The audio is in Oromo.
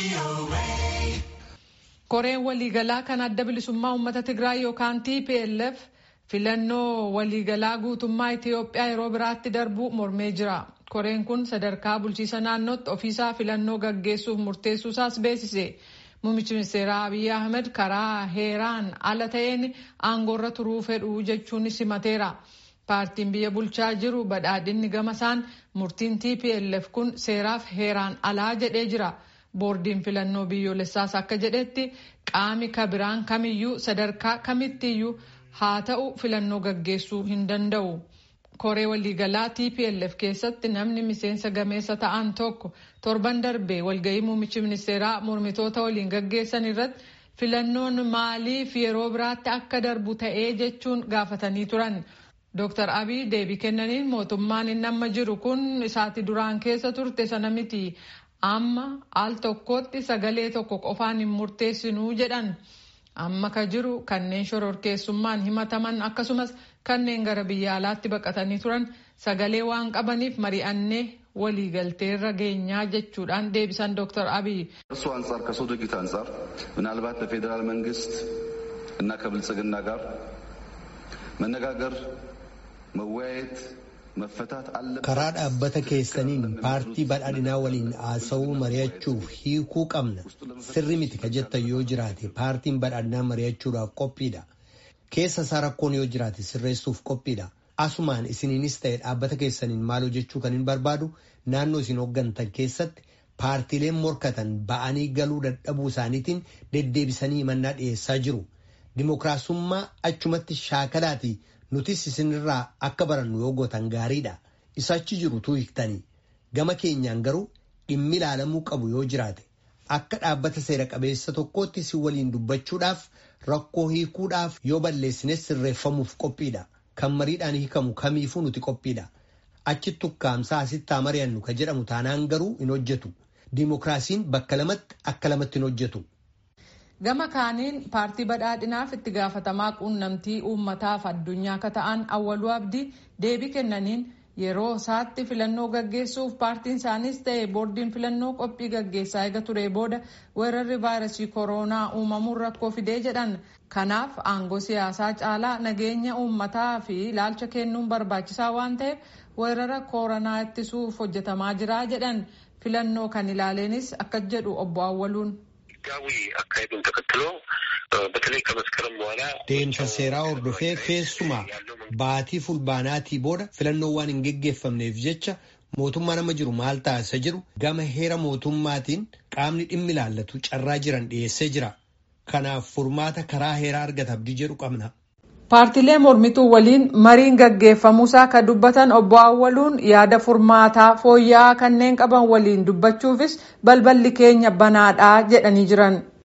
koreen waliigalaa kan adda bilisummaa uummata tigraay yookaan tplf filannoo waliigalaa guutummaa itiyoophiyaa yeroo biraatti darbu mormee jira koreen kun sadarkaa bulchiisa naannootti ofiisaa filannoo gaggeessuuf murteessuusaas beeksise muummichi ministeeraa abiy ahmed karaa heeraan ala ta'een aangoorra turuu fedhu jechuun simateera paartiin biyya bulchaa jiru badhaadhinni gamasaan murtiin tplf kun seeraaf heeraan alaa jedhee jira. boordiin filannoo biyyoolessaas akka jedhetti qaami kabiraan kamiyyuu sadarkaa kamittiyyuu haa ta'u filannoo gaggeessuu hin danda'u. koree waliigalaa tplf keessatti namni miseensa gameessa ta'an tokko torban darbee walgahii muummichi ministeeraa mormitoota waliin gaggeessan irratti filannoon maaliif yeroo biraatti akka darbu ta'ee jechuun gaafatanii turan. Dr. Abiy deebii kennaniin mootummaan inni amma jiru kun isaati duraan keessa turte sana miti. amma al tokkotti sagalee tokko qofaan hin murteessinuu jedhan amma ka jiru kanneen shororkeessummaan himataman akkasumas kanneen gara biyya alaatti baqatanii turan sagalee waan qabaniif mari'annee waliigalteerra geenyaa jechuudhaan deebisan ዶክተር አብይ እሱ አንጻር ከሰው ድርጊት አንጻር ምናልባት በፌዴራል መንግስት እና ከብልጽግና ጋር መነጋገር መወያየት karaa dhaabbata keessaniin paartii badhaadhinaa waliin haasa'uu mari'achuuf hiikuu qabna sirri miti ka jettan yoo jiraate paartiin badhaadhinaa mari'achuudhaaf qophiidha keessa isaa rakkoon yoo jiraate sirreessuuf qophiidha asumaan isiniinis ta'e dhaabbata keessaniin maaloo jechuu kan hin barbaadu naannoo isin hooggantan keessatti paartiileen morkatan ba'anii galuu dadhabuu isaaniitiin deddeebisanii himannaa dhiyeessaa jiru dimookiraasummaa achumatti shaakalaati. nutis isinirraa akka barannu yoo gootan gaariidha isa achi jiru tuu hiiktanii gama keenyaan garuu dhimmi ilaalamuu qabu yoo jiraate akka dhaabbata seera qabeessa tokkootti si waliin dubbachuudhaaf rakkoo hiikuudhaaf yoo balleessines sirreeffamuuf qophiidha kan mariidhaan hiikamu kamiifuu nuti qophiidha achitti ukkaamsaa asitti haa mari'annu ka jedhamu taanaan garuu hin hojjetu diimokiraasiin bakka lamatti akka lamatti hin hojjetu. gama kaaniin paartii badhaadhinaaf itti gaafatamaa quunnamtii uummataaf addunyaa akka ta'an awwaluu abdii deebii kennaniin yeroo isaatti filannoo gaggeessuuf paartiin isaaniis ta'e boordiin filannoo qophii gaggeessaa eega ture booda weerarri vaayirasii kooroonaa uumamuun rakkoo fidee jedhan kanaaf aangoo siyaasaa caalaa nageenya uummataa fi ilaalcha kennuun barbaachisaa waan ta'eef weerara kooroonaa ittisuuf hojjetamaa jira jedhan filannoo kan ilaaleenis akka jedhu obbo Awwaluun. ህጋዊ አካሄዱን ተከትሎ በተለይ ከመስከረም በኋላ deemsa seeraa hordofee keessumaa baatii fulbaanaatii booda filannoowwan hin geggeeffamneef jecha mootummaa nama jiru maal taasisa jiru gama heera mootummaatiin qaamni dhimmi ilaallatu carraa jiran dhiyeessee jira kanaaf furmaata karaa heeraa argata abdii jedhu qabna. paartilee mormituu waliin mariin gaggeeffamuusaa kan dubbatan obbo Awwaluun yaada furmaataa fooyya'aa kanneen qaban waliin dubbachuufis balballi keenya banaadhaa jedhanii jiran.